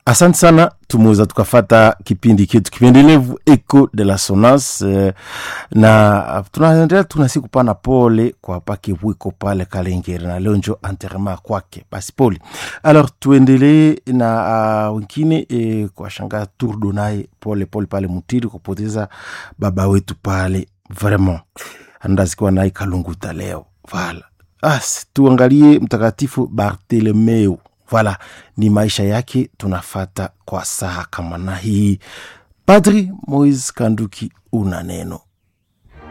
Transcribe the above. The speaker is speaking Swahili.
asante sana tumeweza tukafata kipindi chetu kipendelevu eco de la sonance eh, na tunaendelea tunasi kupana pole kwa pake wiko pale kalengeri na leo njo anterema kwake basi pole alors tuendelee na uh, wengine eh, kwa shanga turdo naye pole pole pale mutiri kupoteza baba wetu pale vraiment andazikiwa naye kalunguta leo vala as tuangalie mtakatifu bartelemeu Voilà, ni maisha yake tunafata kwa saa kama na hii. Padri Moise Kanduki, una neno.